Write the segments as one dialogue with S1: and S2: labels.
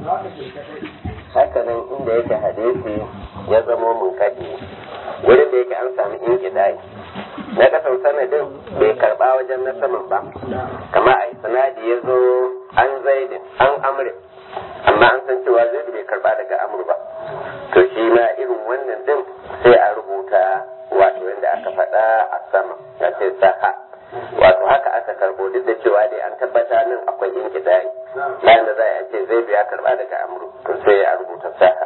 S1: haka nan inda yake hadisi ya zamo mun kaɗi wurin da yake an sami inkidai na kasan sanadin bai karba wajen na saman ba kama a sanadi ya zo an zaidin an amrin amma an san cewa zaidu bai karba daga amur ba to shi ma irin wannan din sai a rubuta wato yadda aka faɗa a sama ya ce saha wato haka aka karbo duk da cewa dai an tabbata nan akwai inkidai bayan da za a ce zaidu ya karba daga amur to sai a rubuta saha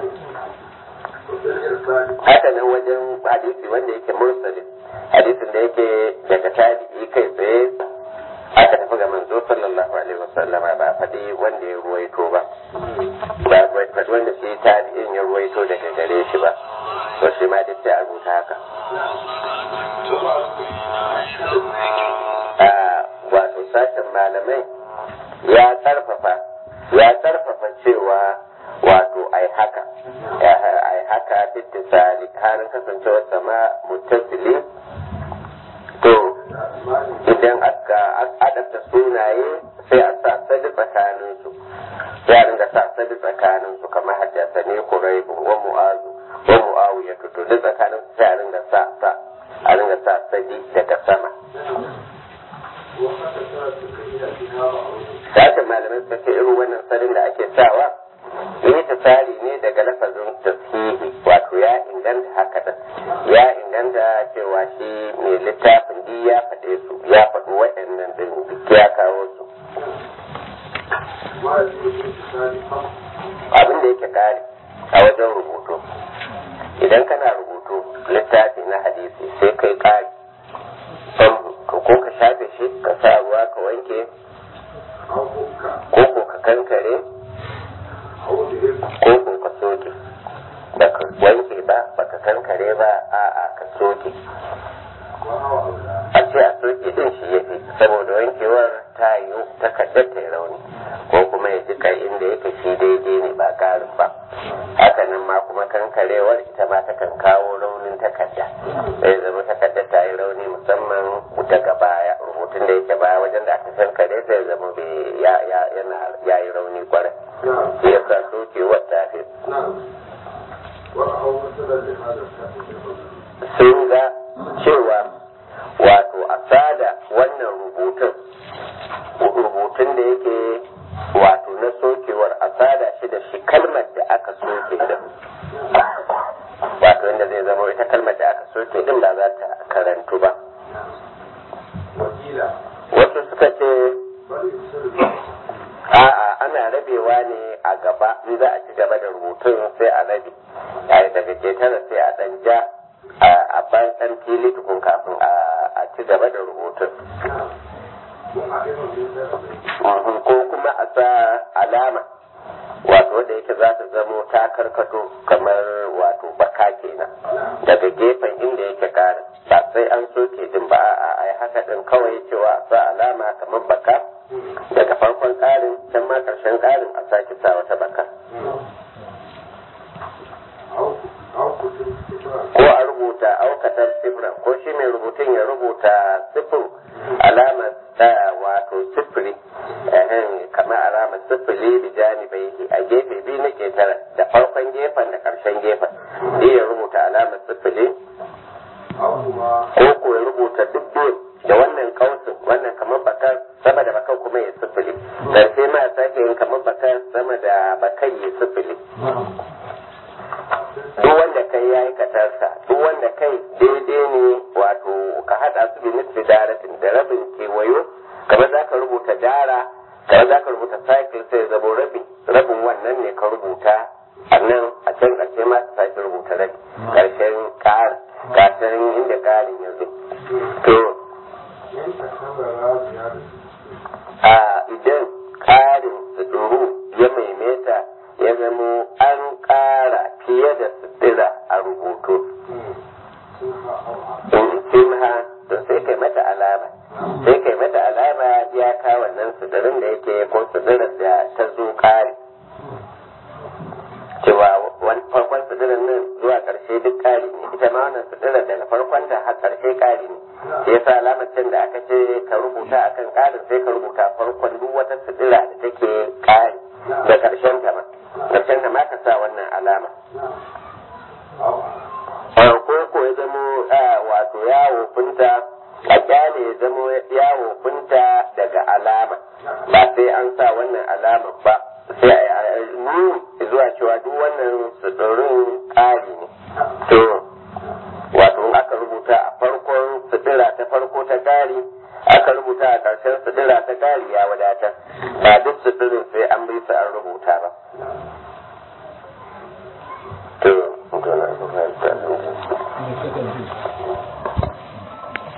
S1: haka nan wajen hadisi wanda yake mursalin hadisin da yake daga tabi'i kai tsaye aka tafi ga manzo sallallahu alaihi wasallama ba faɗi wanda ya ruwaito ba ba faɗi wanda shi tabi'in ya ruwaito daga gare shi ba to shi ma duk sai a rubuta haka wato sashen malamai ya karfafa ya karfafa cewa wato ai haka ai haka bittisali halin kasancewar sama mutasili to idan aka adabta sunaye sai a sa sadi tsakanin su sai a ringa sa sadi tsakanin su kamar haddasa ne kuraibu wa mu'azu wa mu'awiya to duk tsakanin su sai a ringa sa sa a ringa sa sadi daga sama Sashen malamai suka ce irin wannan sadin da ake sawa yi tsari ne daga lafazin tasihi wato ya inganta haka da ya inganta cewa shi mai littafin di ya faɗe su ya faɗi waɗannan din duk ya kawo su abin da yake kare a wajen rubutu idan kana rubutu littafi na hadisi sai kai kare ko ka shafe shi ka sa ruwa ka wanke ko ko ka kankare ko ko ka soke ba ka wanke ba ba ka kankare ba a a ka soke a ce a soke din shi ya fi saboda wankewar ta yi takardar ta yi rauni ko kuma ya ji kai inda yake shi daidai ne ba karin ba hakanan ma kuma kankarewar ita ma takan kawo raunin takarda zai zama takardar ta yi rauni musamman daga baya rubutun da yake baya wajen da aka kankare sai zama ya yi rauni kwarai shi ya sa sokewar ta fi sun ga cewa wato a sada wannan rubutun rubutun da yake wato na sokewar a sada shi da shi kalmar da aka soke din wato inda zai zama ita kalmar da aka soke din ba za ta karantu ba wasu suka ce a'a ana rabewa ne a gaba in za a ci gaba da rubutun sai a rabe yayi daga ketara sai a dan ja a ban dan fili tukun kafin a ci gaba da rubutun ko kuma a sa alama wato wanda yake za ta zamo ta karkato kamar wato baka kenan daga gefen inda yake karin ba sai an soke din ba a ai haka din kawai cewa a sa alama kamar baka daga farkon karin can ma karshen karin a sake sa wata baka ko a rubuta aukatar sifira ko shi mai rubutun ya rubuta sifir alamar ta wato sifiri kamar alamar sifili da janibai a gefe biyu na ketara da farkon gefen da karshen gefen sai ya rubuta alamar sifili ko ko ya rubuta duk biyu da wannan kausin wannan kamar bakar sama da bakar kuma ya sifili karshe ma sake yin kamar bakar sama da bakar ya sifili duk wanda kai ya yi katarsa duk wanda kai daidai ne wato ka haɗa su bi nisfi daratin da rabin kewayo kamar za ka rubuta dara kamar za ka rubuta cycle sai zabo rabin rabin wannan ne ka rubuta a nan a can ƙarshe ma ka sake rubuta rabi ƙarshen ƙarin ƙarshen inda ƙarin ya zo to a idan ƙarin tsoro ya maimaita ya zamo an ƙara fiye da sutura a rubutu simha to sai kai mata alama sai kai mata alama ya ka wannan suturin da yake ko suturar da ta zo ƙari cewa farkon suturin nan zuwa ƙarshe duk ƙari ne ita ma wannan suturar daga farkon ta har ƙarshe ƙari ne shi yasa alamar can da aka ce ka rubuta akan ƙarin sai ka rubuta farkon duk wata sutura da take ƙari da karshen ta ma karshen ta ma ka sa wannan alama ko ko ya zamo wato yawo funta a kyale ya zamo yawo funta daga alama ba sai an sa wannan alama ba sai a nuni zuwa cewa duk wannan suturin ƙari ne to wato in aka rubuta a farkon sutura ta farko ta ƙari aka rubuta a ƙarshen sutura ta ƙari ya wadatar ba duk suturin sai